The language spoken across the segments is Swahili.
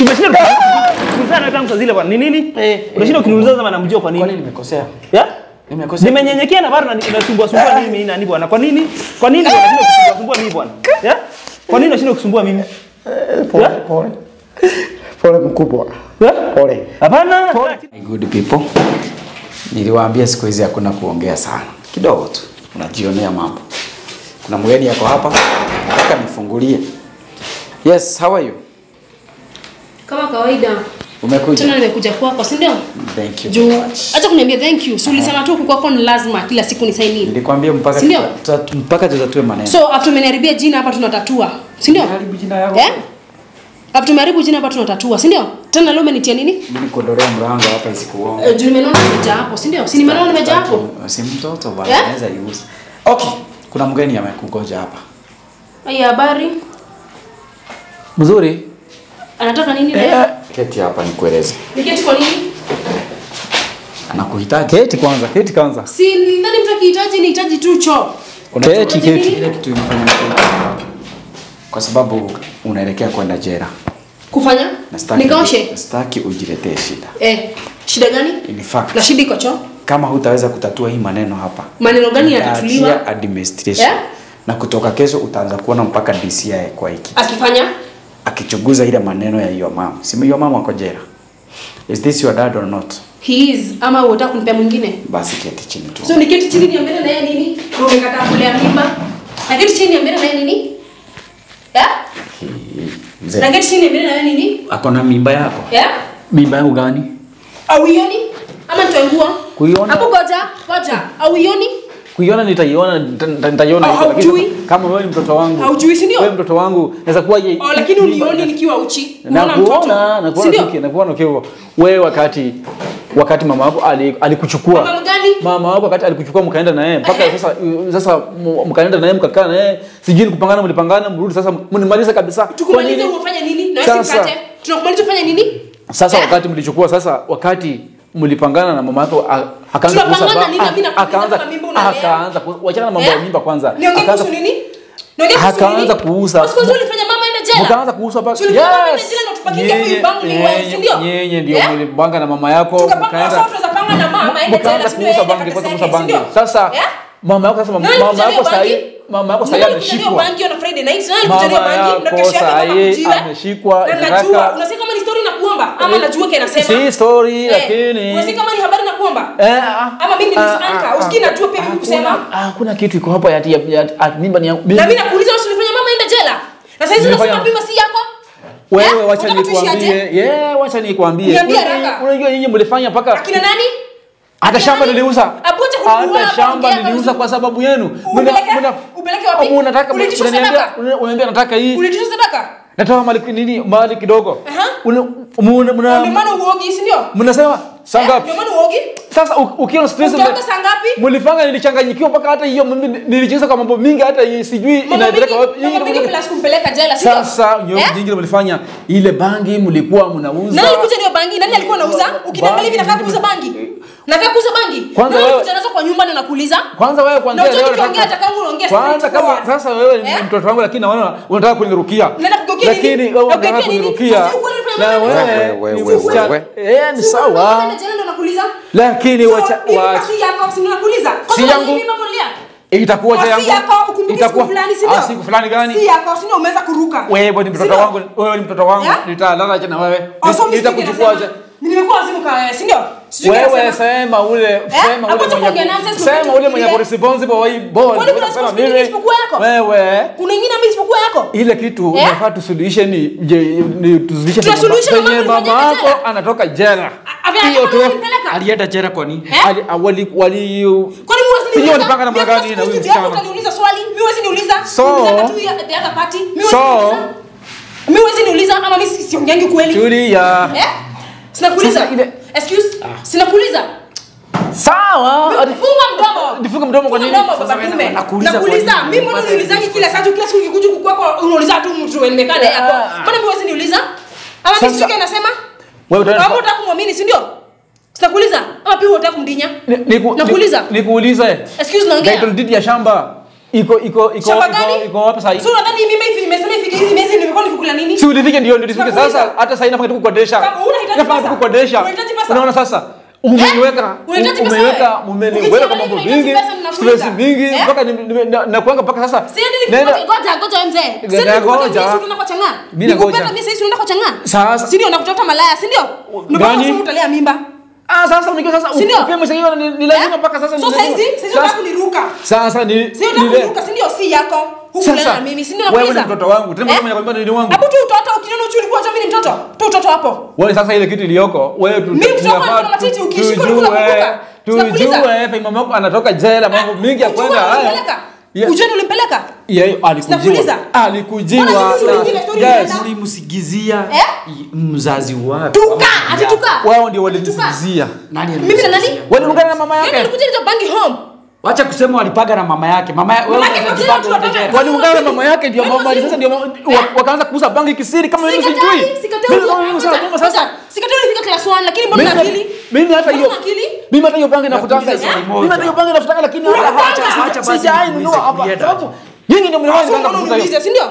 Tumeshinda tukizana tangu saa zile bwana. Ni nini? Eh, Unashinda ukiniuliza kama namjua kwa Kwa nini nini? nimekosea? Yeah? Nimekosea. Nimenyenyekea na bado nasumbua sumbua mimi nani bwana? Kwa nini? Kwa nini unashinda kusumbua sumbua mimi bwana? Yeah? Kwa nini unashinda kusumbua mimi? Pole, Yeah? pole. Pole mkubwa. Yeah? Pole. Hapana. My good people. Niliwaambia siku hizi hakuna kuongea sana. Kidogo tu. Unajionea mambo. Kuna mgeni yako hapa. Nataka nifungulie. Yes, how are you? Kama kawaida. Umekuja? Tena nimekuja kwako, si ndio? Thank you. Juu acha kuniambia thank you. Si ulisema tu huku kwako ni lazima kila siku nisaini. Nilikwambia mpaka Si ndio? tuta- mpaka tutatue maneno. So after umeniharibia jina hapa tunatatua. Si ndio? Haribu jina yako. Eh? After umeharibu jina hapa tunatatua, si ndio? Tena leo umenitia nini? Mimi nikuondolee mlango hapa isikuonge. Eh, Juu nimeona nimejaa hapo, si ndio? Si nimeona nimejaa hapo. Si mtoto bana, Eh? anaweza use. Okay, kuna mgeni amekugoja hapa. Haya habari. Mzuri. Anataka nini leo? Keti hapa nikueleze. Niketi kwa nini? Anakuhitaji. Keti kwanza, keti kwanza. Si ni nani mtu akihitaji nihitaji tu choo. Unajua Keti, ile keti. Ile kitu imefanya niketi. Kwa sababu unaelekea kwenda jela. Kufanya? Na sitaki- Nikaoshe. Sitaki ujiletee shida. Eh, shida gani? In fact, Na shida iko choo? kama hutaweza kutatua hii maneno hapa. Maneno gani nitaachia yatatuliwa? administration. Eh? Na kutoka kesho utaanza kuona mpaka DCI kwa hiki. Akifanya? Akichunguza ile maneno ya your mom. Si your mom ako jela. Is this your dad or not? He is ama unataka kunipea mwingine? Basi keti chini tu. So niketi chini niambie na yeye nini? Ndio umekataa kulea mimba. Na keti chini niambie na yeye nini? Ya? Mzee. Na keti chini niambie na yeye nini? Ako na mimba yako? Ya? Mimba yangu gani? Auioni? Ama nitoengua? Kuiona. Hapo goja, goja. Auioni? Kuiona nitaiona, nita- nita- nitaiona Au hivyo, lakini haujui? sasa kama wewe ni mtoto wangu. Haujui, si ndio? Wewe mtoto wangu, naweza kuwa je? Oh, lakini unioni nikiwa uchi. na Unaona mtoto? kuona na Si kuona ndio? tuki na kuona ukiwa wewe wakati wakati mama wako ali- alikuchukua Mama gani? mama wako wakati alikuchukua mkaenda na yeye mpaka Ehe. sasa sasa m- mkaenda na yeye mkakaa na yeye sijui ni kupangana mlipangana mrudi sasa mnimaliza kabisa Kwa Tukumalize nini? ufanye nini? Na wewe Sasa- sikate. Tunakumaliza ufanye nini? sasa Eh? wakati mlichukua sasa wakati mlipangana na mama yako a- akaanza Tunapangana kuuza ba- nini? Mimi a- nakuuliza akaanza kama mimba unalea. akaanza ku- wachana na mambo ya Eh? mimba kwanza Niongee Akaanza- kuhusu nini? Niongee kuhusu nini? Akaanza kuuza. Siku hizi ulifanya mama ende jela. mkaanza kuuza pa Si ulifanya mama ende jela na tupakinge hapo Nyinyi- yubangu ni wewe, si ndio? nyinyi ndio Eh? mlipanga na mama yako Tukapanga mkaenda sasa tunaweza panga na mama ende jela mkaanza si ndio? kuuza Yeye bangi akapata kwanza pesa kuuza yake, si bangi ndio? sasa Eh? mama yako sasa mama Nani mama kujalia yako sasa bangi? mama yako sasa Nani kujalia ameshikwa bangi on a Friday night? Nani kujalia Mama bangi? Ndio yako kesho yake sahi mama kujiwe. ameshikwa, Na nataka- najua, unasikia kama ni story na kuomba ama najua kile nasema. si story Eh, lakini Unasikia kama ni habari na kuomba? Eh, ah, Ama mimi ni ah, Miss Anka, ah, usikii ah, najua pia mimi hakuna- kusema. hakuna kitu iko hapa ati ati- ati- ati mimba ni yangu Na mimi nakuuliza wewe ulifanya mama ende jela? Na sasa hizi Nilifanya- unasema mimba si yako? wewe Eh? wacha Unataka tuishi aje? nikwambie yeah wacha nikwambie Niambie Unajua- haraka. unajua nyinyi mlifanya mpaka Akina nani? hata Akina shamba nani? niliuza Abuja kukua hata hapa, shamba ongea niliuza kabisa. kwa sababu yenu Upeleke? Upeleke wapi? Ama unataka Ulitisha unaniambia sadaka? unaniambia nataka hii Ulitisha sadaka? natoa mali nini mali kidogo Aha. Una- muna- muna- Ndio maana uogi, si ndio? mnasema saa Eh, ngapi Ndio maana uogi? sasa u- ukiwa stress Utaoga saa ngapi? mlifanya nilichanganyikiwa mpaka hata hiyo mimi nilicheza kwa mambo mingi hata hii sijui Mama inaeleka mingi, wapi mama Hii- mingi plus kumpeleka jela, si ndio? sasa nyoyo Eh? jingine mlifanya ile bangi mlikuwa mnauza Nani alikuja ndio bangi? Nani alikuwa anauza? Ukiniangalia hivi nakaa kuuza bangi. Nakaa kuuza bangi. Kwanza Nani wewe- alikuja nazo kwa nyumba na nakuuliza? kwanza wewe kwanza Na unajua tukiongea hata kama unaongea kwanza straight kama forward. sasa wewe ni Eh? mtoto wangu lakini naona unataka kunirukia Unaenda kugeukia nini? lakini wewe unataka Kugeukia nini? kunirukia Sasa ukweli unafanya na mambo wewe Wewe, wewe, ni wewe, msichana. wewe. eh ni Si sawa unaenda jela ndio nakuuliza? lakini So, wacha mimi wacha basi yako si nakuuliza? Kwa Si sababu yangu. mimi mama nilia. itakuwa cha Kwa yangu si yako ukumbuki siku fulani si ndio? ah siku fulani gani Si yako si ndio umeweza kuruka. wewe ni Si mtoto ndio? wangu wewe ni mtoto wangu Yeah? nitalala acha na wewe Oh, so mimi nitakuchukua acha nasema, Nimekuwa wazimu kwa wewe, si ndio? Sijui wewe kinasema. sema ule sema Hapo ule tu mwenye kuongea nonsense, sema mtu ule mwenye kufikiria. responsible wa hii board Kwani kuna Unasema responsibility mimi- isipokuwa yako? wewe Kuna ingine mimi isipokuwa yako? ile kitu Eh? unafaa tusuluhishe ni je ni tusuluhishe Tunasuluhisha penye na mambo mama ulifanyika yako jela. anatoka jela A- avya- hiyo tu alimpeleka? alienda jela kwa nini Eh? ali wali wali Kwani mimi huwezi Sijui niuliza? walipanga namna Mimi gani kama na huyu siku hizi yako msichana. utaniuliza swali, mimi huwezi niuliza. So- Niuliza tu ya- the other party. Mimi huwezi So- niuliza. Mimi huwezi niuliza ama mimi si- siongeangi kweli. tulia Eh? Sinakuuliza. Sasa ile- Excuse? Sinakuuliza. sawa Funga mdomo. Nifunge mdomo kwa Funga nini? mdomo Sasa baba wewe dume. nakuuliza kwa Nakuuliza. nini? Mimi mbona uniulizangi kila saa tu kila siku ukikuja huku kwako unauliza tu mtu wewe nimekaa naye hapo. Ah. Mbona mimi huwezi niuliza? Ama Sasa- mimi sio nasema? wewe utaenda- Kama unataka kumwamini, si ndio? Sinakuuliza. Ama pia unataka kumdinya? Ni- niku- Nakuuliza. ni- nikuulize Excuse naongea. title deed ya shamba iko iko iko Shamba iko gani? iko wapi sasa? So unadhani mimi hivi nimesema ifike hizi miezi nimekuwa nikikula nini? Si ulifike ndio ndio ulifike Tunakuuliza. sasa hata sasa inafaa tukukodesha. Kama unahitaji Inafaa pesa. tukukodesha. Unahitaji pesa. Unaona sasa umeniweka Unahitaji pesa umeniweka wewe? umeniweka Ukisema kwa mambo nini unahitaji mingi pesa, ninakuuliza. stress mingi Eh? mpaka ni- ni- na- nakuanga mpaka sasa. Siendi Nenda- nikupote ngoja ngoja mzee. Ngoja, Siendi nikupote ngoja. mimi unaenda kwa chang'aa. Mimi nangoja. Nikupenda mimi sasa unaenda kwa chang'aa. Sasa- Si ndio nakutafuta malaya, si ndio? Ndio Gani? maana utalea mimba. Ah sasa unajua sasa Si ndio? upewe mshengi ni ni lazima mpaka sasa So ni- sasa hizi sasa unataka kuniruka. Sasa ni Si unataka kuniruka, si ndio si yako. Hukulala na mimi, si ndio wewe ni nakuuliza? mtoto wangu tena Eh? mimi nakwambia ni wangu. Hapo tu utoto ukiniona uchi ulikuwa unajua mimi ni mtoto. Tu utoto hapo. Wewe sasa ile kitu iliyoko wewe tu Mimi mtoto wangu tunafaa ana matiti, tu- ukishika tujue- ulikula kukumbuka. Tunakuuliza. Tujue Fei mama yako anatoka jela mambo mingi ya kwenda haya. Ulimpeleka? Yeah. Ujue ndio ulimpeleka? Yeye alikujiwa. Sinakuuliza. Alikujiwa. Mbona hizi na- zingine story Yes. zinaenda? ulimsigizia Eh? mzazi wake Tuka, ati tuka. Wao ndio walimsikizia. nani Mimi na nani? alimsigizia? Waliungana na mama Yeye yake. alikuja hizo bangi home. wacha kusema walipaga na mama yake mama ya- wewe Mama yake unaweza ndio jipanga kila mtu uende anataka- jela. Waliungana na mama yake ndio Wewe mama wazimu. sasa ndio mama- wa- wakaanza kuuza bangi kisiri kama mimi sijui. Sikatai, sikatai. Mimi kama mimi sasa mama sasa. Sikatai ulifika class 1 lakini mbona Mimi una akili? mimi hata hiyo Mbona una akili? mimi hata hiyo bangi nakutanga. Nakuuliza swali moja. Mimi hata hiyo bangi nakutanga lakini hata Unakutanga? hacha Acha basi sijai nikuulize nunua hapa. kulienda. Sababu nyinyi ndio mlianza Sasa kuanza unaona kuvuta hiyo. uniulize, si ndio?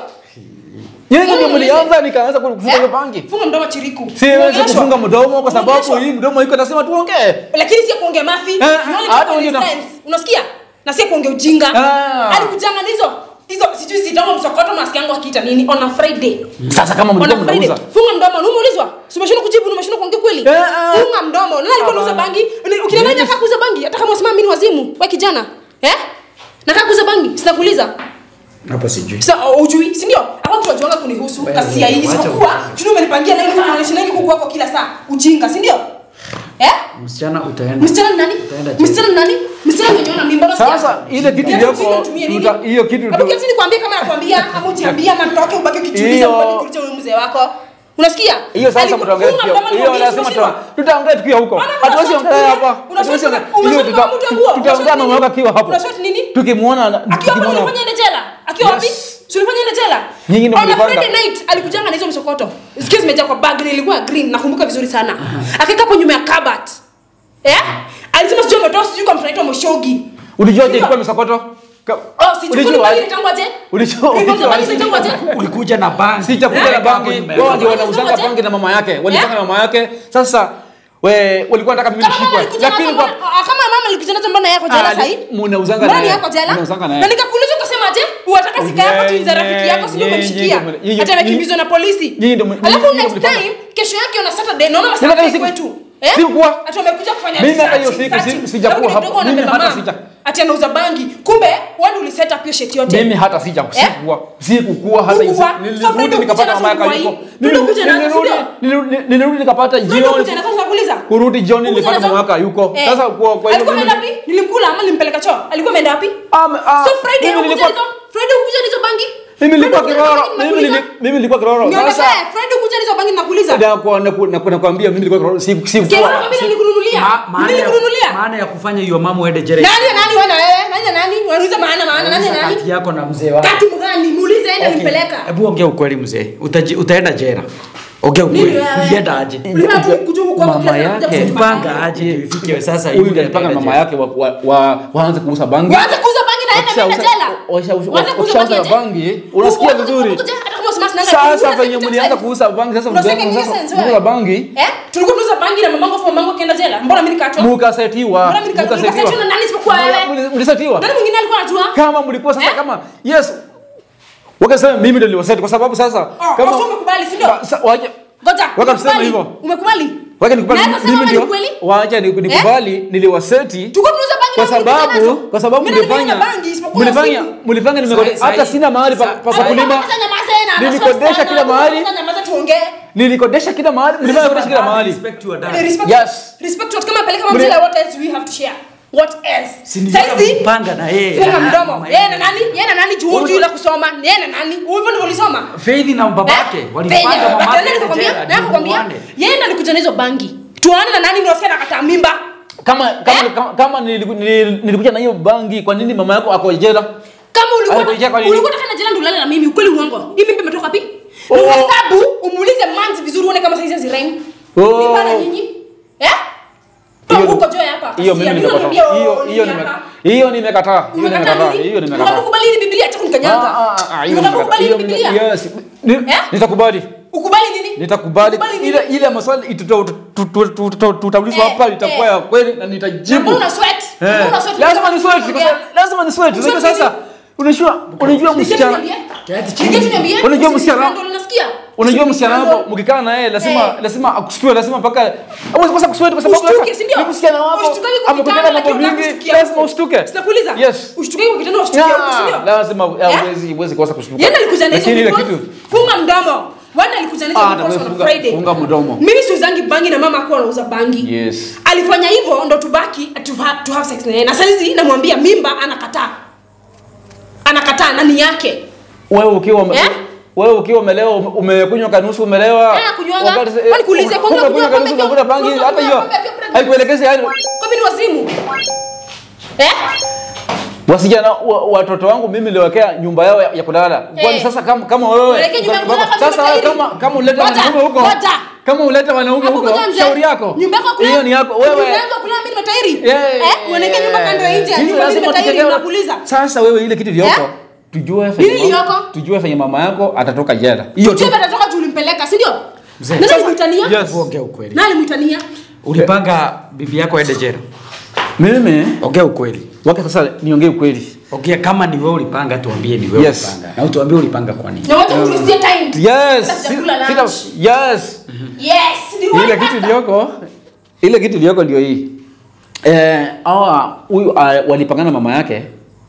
Nyinyi ndio Unaona mlianza nikaanza kuvuta hiyo bangi. Funga mdomo chiriku. Siwezi Unaongeleshwa. kufunga mdomo kwa sababu Unaongeleshwa. hii mdomo iko nasema tuongee. Lakini si kuongea mafi. Eh, You only hata talk wewe in ndio- sense. Unasikia? Na si kuongea ujinga. Ah. Alikujanga na hizo hizo sijui sitama msokoto maski yangu akiita nini on a Friday. Sasa kama On mlikuwa a Friday. mnauza. Funga mdomo, na umeulizwa. Si umeshindwa kujibu, na umeshindwa kuongea kweli? Eh, ah. Funga mdomo. Nani alikuwa anauza bangi? Ukiniambia nataka kuuza bangi, hata kama unasema mimi ni wazimu, wewe kijana. Eh? Nataka kuuza bangi, sinakuuliza. hapa sijui Sasa ujui, si ndio? Hapo mtu wajuanga kunihusu Wewe, kasia hii wacha isipokuwa tuna umenipangia laini unaonyesha laini kuku wako kila saa. Ujinga, si ndio? Eh? msichana utaenda Msichana ni nani? Utaenda jela. Msichana ni nani? Msichana mwenye una mimba unasikia? Sasa ile kitu Yaani iliyoko ujinga utumie nini? tuta- hiyo kitu Hebu kiasi nikwambie kama nakwambia ama ujiambie ama nitoke ubaki ukijiuliza Hiyo- ubaki kuuliza huyo mzee wako. Unasikia? hiyo sasa Aliku- mtaongea funga tukio. mdomo Hiyo nikwambie, lazima usimushindwa. tuta- tutaongea tukiwa huko. Maana Hatuwezi unaswati ongea nini? hapa. Unaswati Hatuwezi ongea. nini? Hiyo Umeswati tuta- kama mtu wa nguo. Tutaongea na Unaswati mama akiwa hapo. Unaswati nini? Tukimwona na- Akiwa wapi tukimwona. ulifanya ende jela? Akiwa wapi? Yes. Si ulifanya ende jela? Nyinyi ndio On a mlipanga. Friday night alikujanga na hizo msokoto. Sikia zimejaa kwa bag na ilikuwa green nakumbuka vizuri sana. Akakaa hapo nyuma ya cupboard. Eh? Alisema sijui ametoa sijui kwa mtu anaitwa Moshogi. Ulijua je Sio? ilikuwa misokoto? Ka- Oh, sijui Ulijua kwa aje? nini tangu aje? Ulijua- Ulikuwa ulijua mzee aje? tangu aje? ulikuja na bangi Si chakula na bangi. Wao ndio wanauzanga bangi na mama yake. Walipanga na mama yake. Sasa we walikuwa wanataka mimi Kama mama nishikwe. alikuja nazo Lakini kwa mbona ah, kama mama alikuja nazo mbona yako jela Ah, sasa hii? munauzanga Mbona naye. yako jela? Munauzanga naye. Na nikakuuliza ukasema aje? Unataka sika yako tu za rafiki yako sio Nye- umemshikia. nye- nye- nye- Hata amekimbizwa na polisi. Nyinyi ndio- nyinyi- Alafu nyinyi next mlipanga. time kesho yake on a Saturday naona Sasa masaa hiyo siku- kwetu. Eh? sikuwa. Ati wamekuja kufanya Mimi hata hiyo research, siku si- research. sijakuwa Alafu hapo. kidogo Mimi wanabeba hata mama. sija- Ati anauza bangi. Kumbe wewe uli set up hiyo shit yote. mimi hata sija Eh? sikuwa sikukuwa hata hiyo Hukuwa? siku. So Friday nilirudi nikapata ukuja mama yake na yuko asubuhi. Friday ukuja na Nilirudi- asubuhi. nilirudi- nilirudi nikapata Ndio jioni kuja na kwanza kuuliza. kurudi jioni nilipata mama yake yuko Eh. sasa kwa kwa alikuwa ameenda wapi? Nilimkula ama nilimpeleka choo? Alikuwa ameenda wapi? Am- ah, So Friday mimi ukuja nilikuwa- hizo Friday ukuja hizo bangi? mimi nilikuwa Friday kiroro ukuja mimi nakuuliza? nili- mimi nilikuwa kiroro Niambie, sasa Friday ukuja hizo bangi nakuuliza. na kwa na ku- na ku- nakwambia mimi nilikuwa kiroro si si Sikia sasa mimi nilikununulia. Ma- maana ya- Nilikununulia. maana ya kufanya hiyo mama uende jela Nani ya nani wewe na wewe? Nani ya nani? Unauliza maana maana nani ya Uliza nani? kati yako na mzee wako Kati mgani? Muulize ende nimpeleka. hebu ongea ukweli mzee Utaji- utaenda jela ongea Nini ukweli wewe? ulienda aje Ulikuwa tu kuja huko mama kila saa yake kuja kusema panga bangi. aje ifike sasa huyu hivi ndiye alipanga na anaenda mama jela. yake wa- wa- wa- waanze kuuza bangi Waanze kuuza bangi na enda mimi jela. Waanze kuuza wakishauza bangi. bangi unasikia Waanze vizuri kuuza- hata kama usimasi nanga- sasa Unasikia venye kitu mlianza sense? kuuza bangi sasa Unasikia mlianza kitu sasa sense kuuza wewe? bangi Eh? Tulikuwa tunauza bangi na mamangu afu mamangu akaenda jela. Mbona mimi nikaachwa? mukasetiwa Mbona mimi nika- nikasetiwa na nani isipokuwa wewe? Muli- mlisetiwa Nani mwingine alikuwa anajua? kama mlikuwa sasa Eh? kama yes wakasema mimi ndio niliwaseti kwa sababu sasa Oh, kama basi umekubali, si ndio? Ba- sa- waje Ngoja. Waka tuseme umekubali? hivyo. Umekubali? waje nikubali Naweza sema mimi kama ndio ni kweli? waje ni- nikubali niliwaseti Tulikuwa tunauza bangi kwa na mlikuja sababu nazo. kwa sababu Mimi nilifanya mlifanya bangi isipokuwa mlifanya usiku. mlifanya nimekode Sahi- hata sahi- sina mahali pa pa sahi- kulima Sasa nyamaza yeye na anasoma Nilikodesha sana, kila mahali. sasa nyamaza tuongee. nilikodesha kila mahali mlifanya kodesha kila mahali Respect your dad. Eh, Respect. Yes. Respect what kama peleka Mle- mamzela what else we have to share? What else? Si nilitaka Saizi kupanga na yeye. funga Na- mdomo. na- Yeye na nani? Yeye na nani juu juu la kusoma? Yeye na nani? Hivyo ndivyo ulisoma? Faith na babake walipanga mama yake aende jela, ndio nakwambia muone. yeye ndo alikuja na hizo bangi tuane na nani ndio nakataa mimba kama kama Eh? kama, kama niliku- nili- nilikuja na hiyo bangi kwa nini mama yako ako jela kama ulikuwa Alikuja kwa nini? ulikuwa unataka jela ndio ulale na mimi ukweli uongo hii mimba imetoka wapi Oh. na uhesabu umuulize manzi vizuri uone kama saizi zirain Oh. mimba na nyinyi eh Hiyo- toka huko joy hapa hiyo mimi nimekataa. Hiyo hiyo nime hiyo nimekataa. Hiyo nimekataa. Hiyo nimekataa. Ukubali ni Biblia acha kunikanyaga. Ah, ah, ah, hiyo Ukubali nimekataa. ni Hiyo Biblia. yes. Ni- Eh? Nitakubali. Ukubali nini? Nitakubali Ukubali nini? ile ile maswali tuta- tu- tu- tu- tu- tutaulizwa Eh, hapa itakuwa eh. ya kweli na Na nitajibu. mbona una sweat? Eh, Mbona una sweat? lazima ni sweat Unaongea. kwa sababu- lazima ni sweat unajua Sweat sasa unajua unajua msichana Unajua msichana- unajua msichana wako mkikaa na yeye lazima Eh. lazima akushtue lazima mpaka hawezi kosa kusweat kwa sababu Ushtuke, sasa si ndio? ni msichana wako Ushtukage kwa amekutana kitanda, mambo lakini mingi unakushtukia lazima huko. ushtuke Sinakuuliza? yes Ushtuke kwa kitanda ushtukie huko, si Yeah, ndio? lazima hawezi hawezi kosa kushtuka Yeye alikuja na hizo lakini ile because- kitu funga mdomo. Wanda alikuja na hizo Ah, because wewe on funga- Friday. funga mdomo. Mimi siuzangi bangi na mama akuwa anauza bangi. yes Alifanya hivyo ndo tubaki to have, to have sex na yeye. Na saizi namwambia mimba anakataa. Anakataa nani yake? wewe ukiwa ume- Eh? wewe ukiwa umelewa ume- umekunywa kanusu umelewa Eh, kunywanga. wakati- eh, Kwani kuulize, kwanza umekunywa kunywa kanusu pombe unavuta pia- bangi kunywa hata hiyo pombe pia pregnant. haikuelekezi yani Kwa mimi ni wazimu. Eh? wasijana wa, watoto wangu mimi niliwekea nyumba yao ya, ya kulala kwani Eh. sasa kama kama wewe Uweke nyumba ya kulala kama sasa wewe mtairi. kama kama ulete Ngoja, wanaume huko ngoja. kama ulete wanaume Hapo huko ngoja mzee. shauri yako Nyumba yako kulala- hiyo ni yako Nyumba wewe yangu kulala mimi nimetairi. Yeah. Eh? Uoneke nyumba kando ya nje. Sisi Nyumba mimi lazima nimetairi tutegewe- nakuuliza. sasa wewe ile kitu iliyoko Eh? tujue Nini fenye mama- iliyoko? tujue fenye mama yako atatoka jela hiyo tu Tujue atatoka juu ulimpeleka, si ndio? Mzee. Nani Sasa- alimwitania? Yes. Ongea ukweli. Nani alimwitania? Ulipanga bibi yako aende jela? mimi Ongea ukweli. wake sasa niongee ukweli Ongea kama ni wewe ulipanga, tuambie ni wewe Yes. ulipanga. Na utuambie ulipanga kwa nini. Na wacha kutulistia time. yes Sasa si- chakula sita- lunch. yes Yes, ni ile wewe kitu pasta. iliyoko ile kitu iliyoko ndio hii eh hawa huyu uh, walipangana mama yake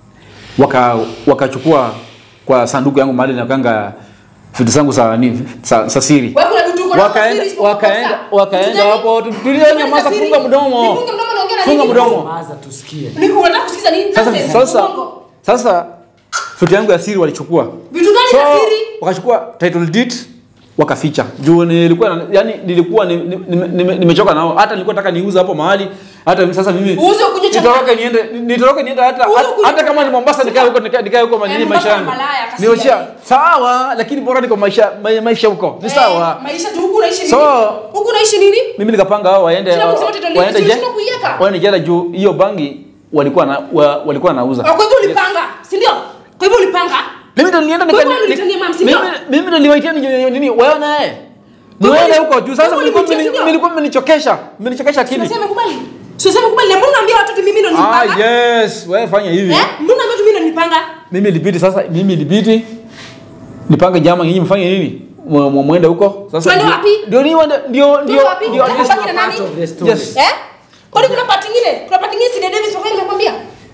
waka wakachukua kwa sanduku yangu mahali nakanga vitu zangu za nini za, za siri Wewe kuna vitu uko nazo wakaenda siri isipokuwa wakaenda kosa. wakaenda Vitu gani? hapo Vitu tulia gani nyamaza za siri? funga mdomo Nifunge mdomo naongea na funga nini? mdomo Maza tusikie. Ni unataka kusikiza nini? sasa Nonsense, sasa uongo. sasa vitu yangu ya siri walichukua Vitu gani so za siri? wakachukua title deed wakaficha juu nilikuwa na- yani nilikuwa ni- ni- ni- nime- nimechoka nao hata nilikuwa nataka niuze hapo mahali hata sasa mimi Uuze ukuje cha- nitoroke niende nitoroke niende hata Uuze hata- ukuje hata kama cha- ni Mombasa nikae huko nikae nikae huko Eh, manini Mombasa maisha yangu na malaya, kasi niwachia gani? sawa lakini bora niko maisha ma- maisha huko ni Eh, sawa Maisha tu huku unaishi nini? So- Huku unaishi nini? mimi nikapanga hao waende Sina kusema title deed, waende si je unashindwa kuiweka? waende jela juu hiyo bangi walikuwa na wa, walikuwa nauza Ah, Kwa hivyo ulipanga, si ndio? Kwa hivyo ulipanga? mimi ndo nilienda Kwa nika hivyo ulitania mama, si ndio? mimi mimi ndo niliwaitia ni nini wewe naye Kwa hivyo Mwende uli- huko juu sasa kwa hivyo mlikuwa ulipitia, mmeni- si ndio? mlikuwa mmenichokesha mmenichokesha akili Sasa kubali. Sasa kubali. Na mbona unaambia watu ati mimi ndo ah nilipanga? yes wewe fanya hivi Eh? Mbona unaambia ati mimi ndo nilipanga? mimi ilibidi sasa mimi ilibidi nipange jama nyinyi mfanye nini Mwe- mwe- mwende huko sasa Twende ndio- wapi? ndio ni wende ndio ndio wapi? ndio Twende yes, wapi na nani? Part of the story. yes Eh? Kwani kuna part nyingine? Kuna part nyingine si Davis kwa nimekwambia?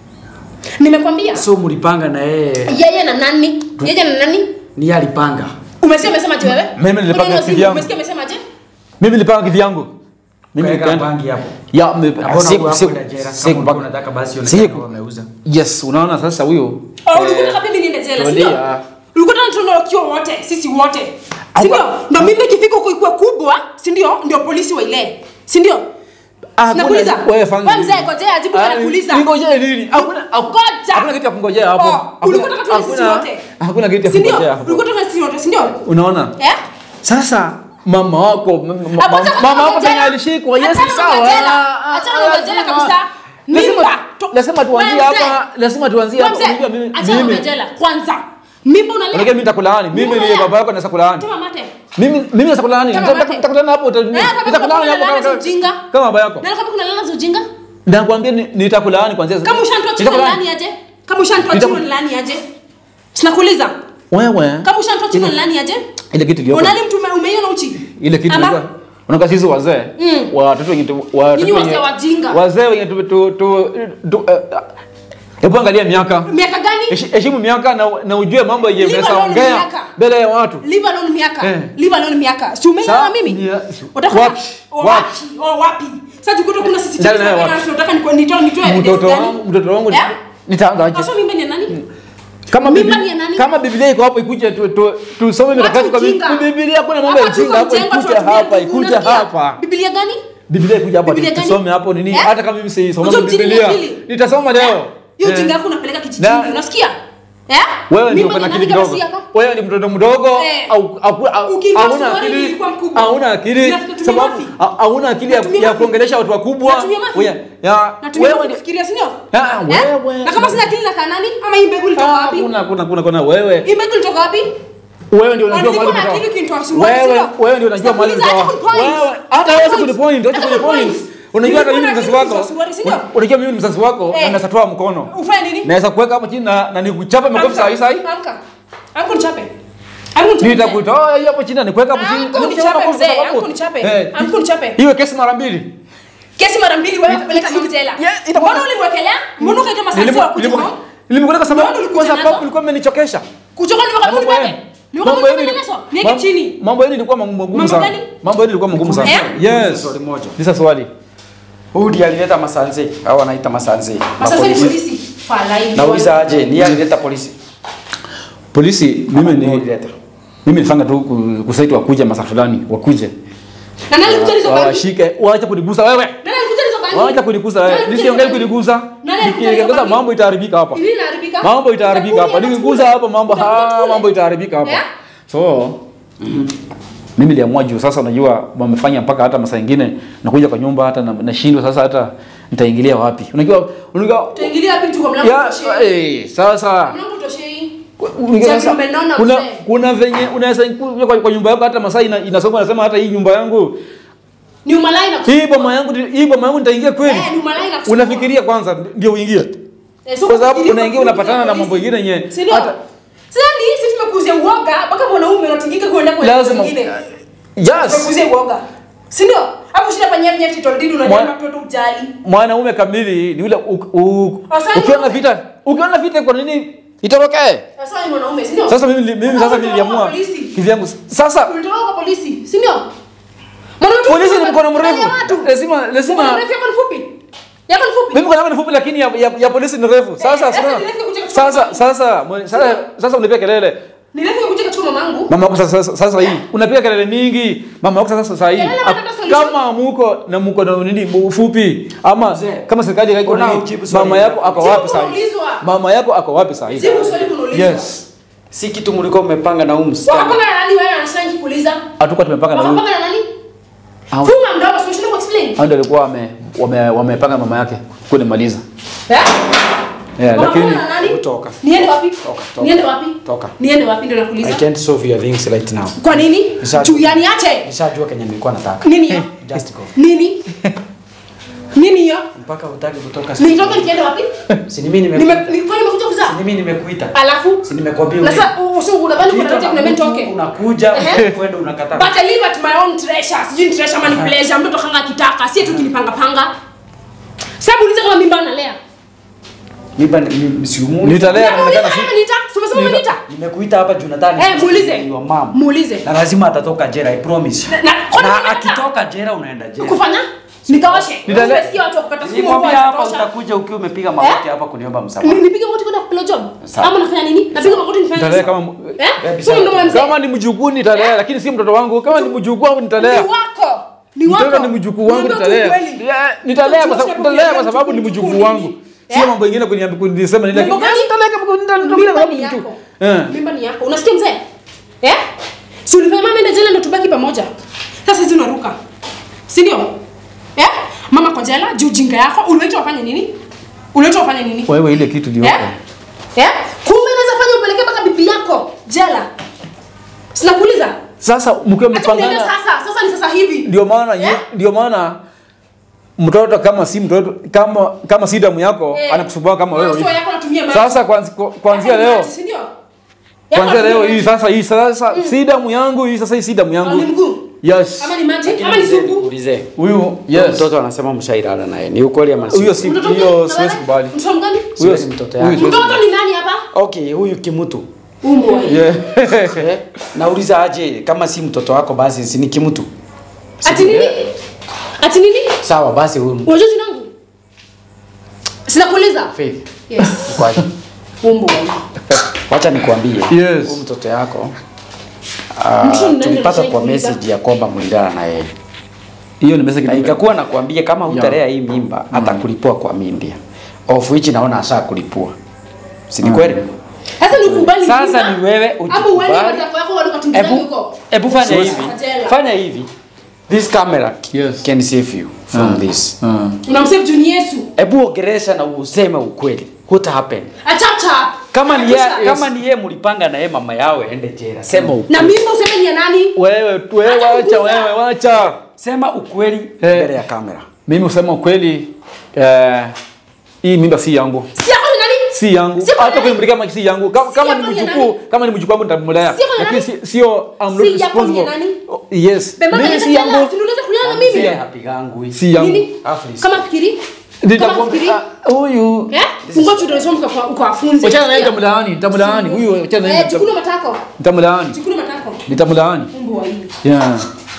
Nimekwambia. So mlipanga na yeye Yeye na nani? Yeye na nani? ni yeye alipanga. Umesikia umesema je wewe? Mimi nilipanga Mbona kivi yangu. Umesikia umesema je? mimi nilipanga kivi yangu mimi Kaeka nikaenda bangi hapo. ya me- Hakuna siku- hapo siku- kwenda jela. siku Kama ulikuwa mpaka- unataka basi siku. ionekane wameuza. yes unaona sasa huyo Oh, ulikuwa unataka mimi niende jela, si ndio? tulia. Ulikuwa unataka tuondoke wote, sisi wote. Si Awa- ndio? Na mimi ikifika huko ikuwa kubwa, si ndio? Ndio polisi wa ile. Si ndio? Ah, Sinakuuliza. kuna- wewe fanya Wewe nini? mzee, ngojea ajibu Ah, kwa nakuuliza. Ningojee nini? Hakuna Ngoja. hakuna kitu ya kungojea hapo. Oh, Hakuna- ulikuwa unataka tuende sisi hakuna- wote. Hakuna kitu ya Si ndio? kungojea hapo. Ulikuwa unataka sisi wote, si ndio? Unaona? Eh? Sasa mama wako m- m- Hapo mama sasa mama wako ngojea. penye alishikwa yes Achana na sawa. ngojea. Ah, Achana ah, na ngojea lazima- kabisa. Lazima Mimba. To- lazima tuanzie Wewe mzee. hapa, lazima tuanzie Wewe hapa. mzee, Unajua mimi achana na mimi ngojea. Kwanza. Mimba unalea. Unajua mimi nitakulaani. Mimi Mimba ni unalea. baba yako naweza kulaani. Tema mate. Mimi mimi naweza kulaani. Kama Nita- mate. Nitakutana hapo uta- Eh, kama nitakulaani kuna hapo laana za kama- ujinga. kama baba yako. Na kama kuna lala za ujinga? Nakwambia ni- nitakulaani kwanzia sasa. Kama ushantoa chini Nitakulaani. nani aje? Kama ushantoa Nitaku- chini nani aje? Sinakuuliza. Wewe. Kama ushantoa chini Ile- nani aje? Ile kitu iliyoko. Unali mtu ume- umeiona uchi? ile kitu Ama? unajua unaona sisi wazee Mm. watoto wenye tu- watoto Nyinyi wenye- wazee wajinga. wazee wenye tu tu tu tu- eh, eh, hebu angalia miaka Miaka gani? Heshi- heshimu miaka na, na ujue mambo yenye Leave unaweza alone ongea miaka. mbele ya watu Leave alone miaka. Eh. Leave alone miaka. Si umeiona Sa- mimi? ni- Utaka wapi? Oh, Wapi? wapi? Oh, wapi? Sasa tukuto kuna sisi Ndani naye wapi? tunataka nitoe nitoe nitoe evidence mtoto gani? wangu mtoto wangu Eh? nitaanza aje Sasa mimba ni ya nani? kama Mimba bibi- ni ya nani? kama biblia iko hapo ikuje tu- tu- tusome mikakati kwa ujinga. Biblia- biblia kuna mambo ya Hapa tuko ujinga hapo mjengo, ikuje tunatumia hapa nguvu, ikuje unasikia? hapa Biblia gani? biblia ikuje hapa Biblia gani? tusome hapo nini Eh? hata kama mimi si soma Unajua mjini biblia ni akili? nitasoma leo Hiyo Eh. ujinga yako unapeleka kijijini, Na- unasikia? Eh? Wewe ndio Mimba uko na ni akili nani kama kidogo. si yako? Wewe ni mtoto mdogo Eh. au au- au- Ukiingia hauna suruali akili. nilikuwa mkubwa. Hauna akili Unatumia sababu mafi. ha- hauna akili ya, Natumia ya mafi. kuongelesha watu wakubwa. Natumia mafi. Wewe ya Natumia wewe mafi ni- kufikiria, si ndio? Ah, Eh? wewe. Na kama sina akili nakaa nani? Ama hii mbegu ilitoka Ah, wapi? kuna kuna kuna kuna wewe. Hii mbegu ilitoka wapi? Wewe ndio unajua Nilikuwa mahali na kutoka. akili ukinitoa suruali, Wewe sio? wewe ndio unajua mahali Sikuuliza, kutoka. acha kunipoint. Wewe hata wewe Acha kuni point, acha kuni point. Unajua hata mimi ni mzazi wako. Unajua mimi ni mzazi wako Eh. na naweza toa mkono. Ufanye nini? Naweza kuweka hapo chini na na nikuchape makofi saa hii saa hii. Amka. Amka nichape. Amka nichape. Nitakutoa hiyo hapo chini na nikuweka hapo chini. Amka Nikuchape unichape makofi mzee, kwa sababu- amka unichape. Eh, Amka unichape. Iwe kesi mara mbili. Kesi mara mbili wewe utapeleka mama jela. Yeah, itakuwa- Mbona ulimwekelea? Mbona ukaita masanzi wa kuja home? Nilimkuleta sababu Mbona ulikuja kwa sababu nazo? ulikuwa umenichokesha. Kuchoka ni wakati Mambo wewe. yenu- Ni wakati mambo yenu wewe ili- leso. Niweke mam- chini. Mambo yenu ilikuwa magumu Mambo sana. gani? Mambo yenu ilikuwa magumu sana. Eh? Yes. Swali moja. Nisa swali. Huyu ndiye alileta masanze au wanaita masanze. Masanzi ni Mapolisi. polisi. Falai. Nauliza aje, ni yeye alileta polisi? Polisi mimi Ni ni alileta. mimi nifanga tu ku- kusaiti wakuje masaa fulani wakuje. Na nani alikuja hizo bangi? Washike, waache kunigusa wewe. Nani alikuja hizo bangi? Waache kunigusa wewe. Nani alikuja Nisiongee hizo bangi? kunigusa. Nani alikuja hizo Nikigusa bangi? mambo itaharibika hapa. Nini inaharibika? Mambo itaharibika hapa. Utakula, Nikigusa utakula. hapa mambo Utakula, ha, utakula. mambo itaharibika hapa. Eh? So mimi niliamua juu sasa unajua wamefanya mpaka hata masaa ingine nakuja kwa nyumba hata na- nashindwa sasa hata nitaingilia wapi. Unajua unajua Utaingilia wapi tu kwa mlango ya utoshei? eh sasa Mlango utoshei. Unajua Sasa sasa, umenona kuna mzee. kuna venye unaweza kuja kwa, kwa nyumba yako hata masaa ina, inasoma nasema hata hii nyumba yangu Ni umalai na hii boma yangu hii boma yangu nitaingia kweli. Eh, ni umalai na kusumbua. Unafikiria kwanza ndio uingie. Eh, so Kwa sababu kufikiria unaingia kwa unapatana na polisi. mambo ingine yenye Si ndio? hata Sasa ni sisi tumekuzia uoga mpaka mwanaume unatingika kwenda kwa lazima wengine. Yes. Tumekuzia uoga. Si ndio? Hapo shida fanyia nyef title deed Mwa- unajua mtoto ujali. Mwanaume kamili ni ule u- u- Asante. ukiona vita ukiona vita kwa nini itorokee? Sasa ni mwanaume, si ndio? Sasa mimi mimi Sasa sasa ulitoka niliamua kwa polisi. kivyangu. Sasa Ulitoka kwa polisi, si ndio? Mwanaume tu- polisi ni mkono mrefu. ya watu. Lazima Mkono lazima mrefu yako ni fupi. Yako ni fupi. mimi mkono wangu ni fupi lakini ya, ya, ya polisi ni refu. Sasa Eh, sasa sasa nilete kuja kuchukua sasa sasa mwe- sasa sasa unapiga kelele. Nilete kuja kuchukua mamangu. Mama yako sasa sasa, sasa hii unapiga kelele mingi. Mama yako sasa sasa hii Kelele Ap- wanataka solution. kama muko na muko na nini ufupi ama Mzee, kama serikali haiko mbona nini hujibu swali mama hilo? yako ako Jibu wapi sasa? kunaulizwa. Mama yako ako wapi sasa? Jibu swali kunaulizwa. Yes. Si kitu mlikuwa mmepanga na huyu msichana. Wakapanga na nani wewe anashangi kuuliza? Hatukuwa tumepanga na huyu. Wakapanga na nani? Hao- Funga mdomo, si unashindwa kuexplain. Hao ndio walikuwa wame wame wamepanga mama yake kunimaliza. Eh? Yeah, Wakapanga lakini na nani? Toka. Niende wapi? Toka, toka. Niende wapi? Toka. Niende wapi ndio I nakuuliza? can't solve your things right now. Kwa nini? Nisha- Juu yani ache. Nishajua kenye nilikuwa nataka. Nini hiyo? Just go. Nini? Nini hiyo? Mpaka utaki kutoka. Nitoke nikienda wapi? Si ni mimi Nime nimekuita. nilikuwa nimekuja Si kuzaa. ni mimi nimekuita. Alafu Si nimekwambia. na uje. sasa usi unadhani kuna Kitu nani kuna mimi mtu nitoke? Unakuja, Ehe. kwenda unakataa. But I live at my own treasure. Sijui ni treasure ama ni pleasure. Mtoto kanga akitaka, si tu kinipanga panga. Sababu uliza kama mimba analea. Mimba ni- ni- si umu- Nitalea Nauliza inaonekana si kama nita, si umesema umenita? Nimekuita hapa juu nadhani. Eh, muulize. Your mom. Muulize. Na lazima atatoka jela, I promise. Na- na- kwani Na unataka? akitoka jela unaenda jela. Kufanya? Nikawashe. Nitale- Umesikia watu wakupata siku Nikwambia moja hapa itatosha. utakuja ukiwa umepiga magoti hapa kuniomba msamaha. Ni- Nipige magoti kwenda kupewa job? Sawa. Ama nafanya nini? Napiga magoti nifanye nitalea nini? kama Eh? Eh, Sio mdomo wa mzee. kama ni mjukuu nitalea lakini si mtoto wangu. Kama ni mjukuu wangu nitalea. Ni wako. Ni wako. Mtoto ni mjukuu wangu Niambie tu nitalea. ukweli. Yeah, Nitalea kwa sababu Tunasema nitalea kwa mjukuu sababu ni mjukuu mjukuu nini? wangu. Sio Eh? mambo mengine kuniambia kunisema nini Mambo lakini gani? nitalea kama nitalea kwa Mimba sababu ni ni yako. mjukuu. Eh. Mimba ni yako. Unasikia mzee? Eh? Si ulifanya mama ende jela ndo tubaki pamoja. Sasa hizi unaruka. Si ndio? Eh? Mama kwa jela, juu jinga yako, uliwaitwa wafanye nini? Uliwaitwa wafanye nini? Wewe ile kitu ndio. Eh? Eh? Kumbe naweza fanya upeleke mpaka bibi yako jela. Sinakuuliza. Sasa mkiwa Acha kuniambia mmepangana sasa. Sasa ni sasa hivi. ndio maana Eh? ndio maana mtoto kama si mtoto kama kama si damu yako Eh. anakusumbua kama Wewe wewe. sio yako natumia maji. Sasa kwanzi- kuanzia Yako ni leo maji, si ndio? Yako kuanzia natumia leo maji. hii sasa hii sasa si damu yangu hii sasa hii si damu Au ni yangu. mguu? Yes. Ama ni maji? Ama ni supu? Ulize. Huyu yes. Mtoto anasema mshailala naye. Ni ukweli ama si? Huyo si Mtoto hiyo mgani? siwezi kubali. Mtoto mgani? Huyo Huyo si mtoto huyu yake. siwezi Mtoto ni nani hapa? Okay, huyu kimutu. Umbo. Yeah. Eh, Nauliza aje kama si mtoto wako basi si ni kimutu. Ati nini? Ati nini? Sawa basi huyu Unajua jina langu? Sinakuuliza. Faith. Yes. Kwaje? Umbo. Wacha nikwambie. Yes. Huyu mtoto yako ah, Mtu ni nani tulipata kwa anashaikuuliza? message ya kwamba mlilala na yeye. Hiyo ni message Na ikakuwa nakwambia kama hutalea hii mimba atakulipua kwa Mindia. Of which naona asha kulipua. Si ni kweli? Sasa ni ukubali Sasa mimba, ni wewe Ama uende ujikubali. matako yako wale ukatumbukiza Ebu, huko. ebu fanya Siwezi. hivi. Jela. Fanya hivi. This camera Yes. can save you from Ah. this. Ah. Unamsave juu ni Yesu. Ebu ongeresha na useme ukweli. What happened? Achapchap. Kama ni yeye Yes. kama ni yeye mlipanga na yeye mama yao ende jela. Sema ukweli. Na mimba useme ni ya nani? Wewe wewe Acha wacha kuguza. wewe wacha. Sema ukweli Eh. mbele ya kamera. Mimi usema ukweli eh, hii mimba si yangu. Si yako ni nani? Si yangu. Si yako Hata ni nani? kunimlika kama si yangu. Kama, Si kama yako ni ni mjukuu, nani? kama ni mjukuu wangu nitamlea. Si yako ni Lakini nani? si sio I'm not Si yako ni responsible. nani? Oh, Yes. Bema Mimi nenda si jela. yangu. Si unaweza kulala na Si mimi? yeye hapigangu hii. Si yangu. Nini? Aflis. Kama fikiri? Nitakwambia fikiri? ah, huyu. Eh? Fungua chuo ndio uka ukawafunze. Wachana naye nitamlaani, nitamlaani. Huyu wachana naye. Eh, chukua matako. Nitamlaani. Chukua matako. Nitamlaani. Umbo wa hii. Yeah.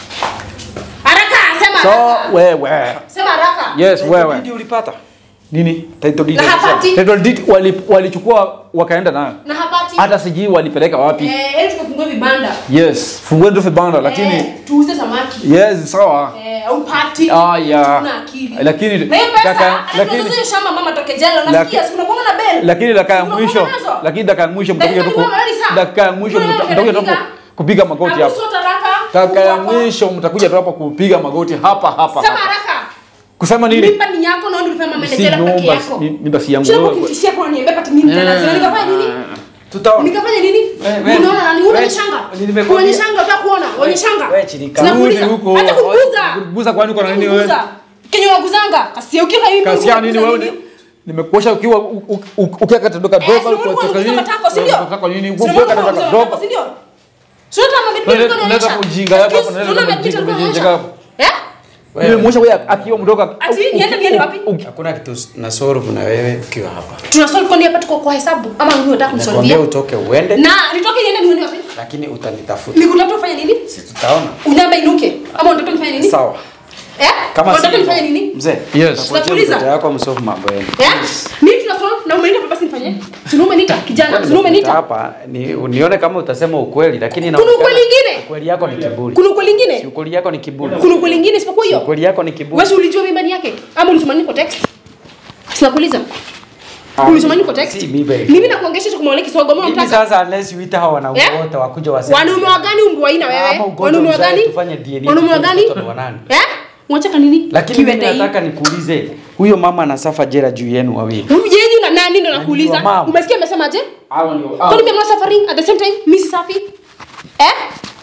Haraka, sema So haraka. wewe. Sema haraka. Yes, wewe. Ndio ulipata. Nini? Title deed. Na hapati. Title deed wali- walichukua wakaenda nayo. Na hapati. Hata sijui walipeleka wapi. Eh, ili tukafungue vibanda. Yes, fungue ndio vibanda lakini Eh, tuuze samaki. yes, sawa. Eh, au pati. Ah, ya. Tuna akili. Lakini Na hiyo pesa, daka- hata lakini tuuze shamba mama toke jela, unasikia? Si unakuwa na bell. lakini dakika ya Unakuwa mwisho, nazo? lakini dakika ya mwisho mtakuja tu Dakika ku- ni saa. dakika ya mwisho Mbona mta- wewe mtakuja tu dakika? ku- kupiga magoti Hapo hapa. sio haraka. Dakika ya Uko hapo. mwisho mtakuja tu hapa kupiga magoti hapa hapa. Sema hapa. haraka. Kusema nini? Mimba ni yako na ndio ulifanya mama Si jela peke nyumba, yako. si- mimba si yangu. Sio Wewe- kunitishia kwa niambia pati mimi tena. Eh. Nikafanya nini? Tutaona. Nikafanya nini? we- Unaona nani? we- Unanishanga? nimekwambia- Unanishanga unataka kuona? Unanishanga? we chilika. Sinakuuliza. Rudi huko. Acha kuguza. Kuguza kwani uko na nini wewe? Kuguza. Kenye waguzanga. Kasia ukiwa hivi. Kasia nini wewe? Nimekuosha ukiwa u- u- u- ukiwa katika Eh, droga si ulikuwa unaguza matako, si ndio? Matako nini? Si Ukiwa ulikuwa katika unaguza droga. matako, si ndio? Si unataka mambo Unaleta- vipi unaleta unaonyesha? ujinga hapa, Excuse, unaleta unaona ujinga, vitu ujinga unaonyesha? hapa. Eh? Nimemwosha wewe akiwa mdogo. Ati niende niende wapi? Hakuna kitu na solve na wewe ukiwa hapa. Tunasolve kwani hapa tuko kwa hesabu ama wewe unataka Nakwambia kunisolvia? utoke uende Na nitoke niende niende wapi? lakini utanitafuta. Nikutafuta ufanye nini? Si tutaona. Unyamba inuke ama unataka nifanye nini? Sawa. Eh? Kama unataka si nifanye nini? Mzee. Yes. utakuachia Nakuuliza. mtoto yako msolve mambo yenu. Eh? Mimi tunasolve na umeita papa sinifanye? Sinu umenita kijana, sinu umenita. hapa ni unione kama utasema ukweli lakini Kuna ukweli ingine? Ukweli yako ni kiburi. Kuna ukweli Si ingine? ukweli yako ni kiburi. Kuna ukweli ingine isipokuwa Si hiyo? ukweli yako ni kiburi. Wewe si ulijua mimba ni yake? Ama ulisoma nini kwa text? Sinakuuliza. Ulisoma nini kwa text? Si mimba. Mimi nakuongesha kumwona kisogo mbona Mimi unataka? sasa unless uita hao wanaume Eh? wote wakuja waseme. Wanaume wa gani umbu aina Ama wewe? ugonjwa Wanaume wa mzae gani? tufanye DNA Wanaume wa tujue gani? mtoto ni wa nani. Eh? Unataka nini? Lakini mimi Kiwete hii. nataka nikuulize, huyo mama anasafa jela juu yenu wawili. Huyu yenyu na nani ndo Najua nakuuliza? mama. Umesikia amesemaje? Hawa ndio. Kwani mimi suffering at the same time mimi si safi? Eh?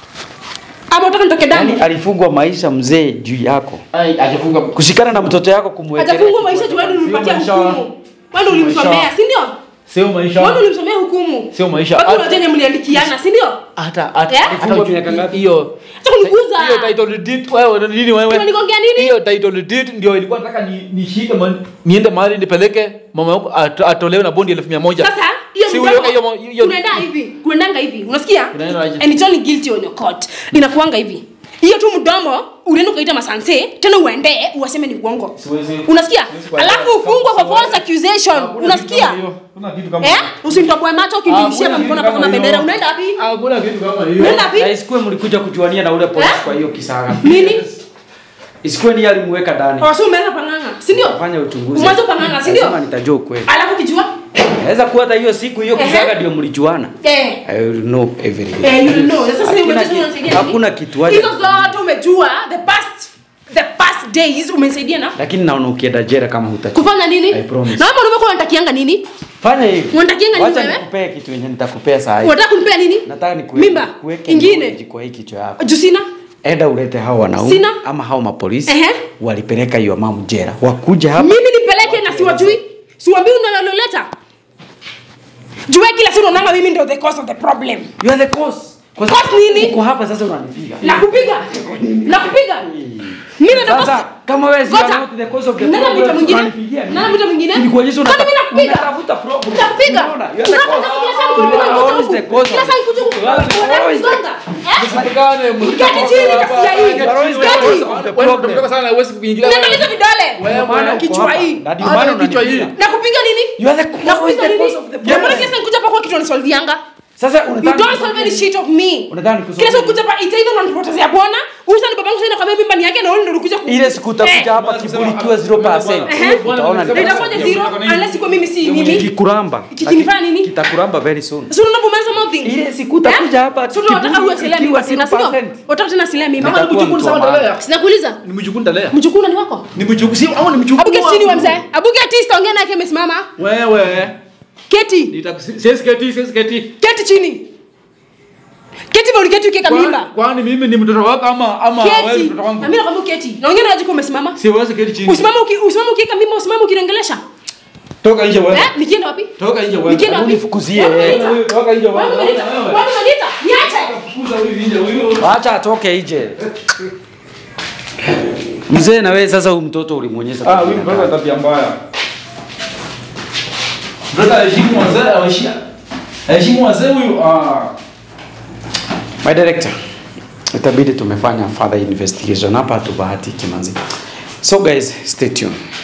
Ama unataka nitoke damu? Yaani alifungwa maisha mzee juu yako. Ai, ajifunga. Kushikana na mtoto yako kumwekelea. Hajafungwa maisha juu wewe ulimpatia maisha. hukumu. Wewe ulimsomea, si ndio? Sio maisha. Wewe ulimsomea hukumu. Sio maisha. Watu Hata- unajua mliandikiana, si ndio? hata hata Eh? hata Alifungwa miaka ngapi? hiyo Acha kuniguza. hiyo title deed wewe nini wewe Unanigongea nini? hiyo title deed ndio ilikuwa nataka ni nishike ma- niende mahali nipeleke mama yako at- atolewe na bondi elfu mia moja Sasa hiyo Si mdomo uliweka hiyo mo- hiyo- unaenda hivi, kuendanga hivi. Unasikia? Unaenda aje? And it's only guilty on your court. Inakuanga hivi. Hiyo tu mdomo unaenda ukaita masanse tena uende uwaseme ni uongo. Siwezi- Unasikia? siwezi kuelewa. Alafu ufungwe kwa false accusation. Hakuna kitu Unasikia? kama hiyo. Hakuna kitu kama Eh? hiyo. Usimtoboe macho ukimbilishia Hakuna kwa kitu mkono kama mpaka na hiyo. bendera. Unaenda wapi? Hakuna kitu kama hiyo. Unaenda wapi? Na isikuwe mlikuja kujuania na ule polisi Eh? kwa hiyo kisaga. Nini? Isikuwe ni alimweka ndani. Kwa sababu umeanza panganga, si ndio? Fanya uchunguzi. Umeanza panganga, si ndio? Lazima nitajua ukweli. Alafu kijua? Naweza kuwa hata hiyo siku hiyo Ehe. kisaga ndio mlijuana. Eh. I will know everything. Eh, you know. Sasa sasa Hakuna umejua kitu- unasaidia nini? hakuna kitu haja- Hizo zote umejua the past the past days umesaidia na Lakini naona ukienda jela kama hutachi. kufanya nini? I promise. Na kama umekuwa unatakianga nini? Fanya hivi. Unatakianga nini Wacha wewe? nikupee kitu yenye nitakupea saa hii. Unataka kunipea nini? Nataka nikuweke Mimba kuweke ingine. knowledge kwa hii kichwa yako. Jusina? Enda ulete hao wanaume Sina. ama hao mapolisi Ehe. walipeleka hiyo mamu jela. Wakuja hapa. Mimi nipeleke na siwajui? Siwaambii unaloleta? Jua kila siku unaona mimi ndio the cause of the problem. You are the cause. Kwa Cause sababu nini? Uko hapa sasa unanipiga. Nakupiga. Nakupiga. Mimi ndio Sasa cause- kama wewe si Ngoja. not the cause of the Nani problem. anamuita mwingine? unanipigia nini? Nani anamuita mwingine? Nilikuonyesha Kwani unata- mimi nakupiga? unatafuta problem. Nakupiga. Unaona? You are the Unataka cause. kila saa You kunikuja are huku. always the cause Kila of- saa nikuja huku. You are the- Unataka always the- kunizonga. Eh? Usipatikane, Uketi chini kasia hii. Uketi. Wewe unataka sana huwezi kuingilia wewe. Unataka hizo vidole. Ndio maana uko Kichwa hapa. hii. Na ndio Hata maana kichwa hii. unanipiga. Nakupiga nini? You are the- always Nakupiga the nini? cause of the Mbona problem. kila saa nikuja hapa kwa kitu unanisolvianga? Sasa You unataka don't solve any shit of me. Unadhani kusolve Kila siku nini? kuja hapa ita either unanipotezea bwana, huyu sasa ni babangu sasa nakwambia mimba ni yake na wewe ndio unakuja ku ile siku utakuja Eh, hapa kiburi kiwa 0%. Ehe. Utaona ndio itakuja zero unless iko mimi si mimi. kikuramba. Kikinifanya nini? Kitakuramba very soon. Sasa unaona bumeanza mouthing. Ile siku utakuja hapa Sasa unataka kiburi uachilie mimba kikiwa tena, sio? 0%. Unataka tena asilie mimba. Nitakuwa mjukuu mtu sawa wa maana. ndalea. Sinakuuliza. Ni mjukuu ndalea. Mjukuu ni wako? Ni mjukuu si au ni mjukuu. Abuke chini wa wangu. mzee. Abuke tista ongea naye amesimama. Wewe. Keti. Nitakusiesi keti, siesi keti. Keti chini. Keti bali keti ukiweka Kwani- mimba. Kwani mimi ni mtoto wako ama ama wewe ni Keti. mtoto wangu? Na mimi nakwambia keti. Naongea na wajiko umesimama. Siwezi keti chini. Usimame uki usimame ukiweka mimba usimame ukiniongelesha. Toka nje wewe. Eh? Nikienda wapi? Toka nje wewe. Nikienda wapi? Unifukuzie, Wapi eh. unaniita? Wewe, Toka nje wewe. Wapi unaniita? Wewe. Wapi unaniita? Niache. Fukuza huyu nje huyu. Acha atoke nje. Mzee na wewe sasa huyu mtoto ulimwonyesha. Ah, huyu mtoto ana tabia mbaya. Mtoto aheshimu wazee, aheshimu. Aheshimu wazee huyu. Ah. My director, itabidi tumefanya further investigation hapa, tubahatiki manzi. So guys, stay tuned.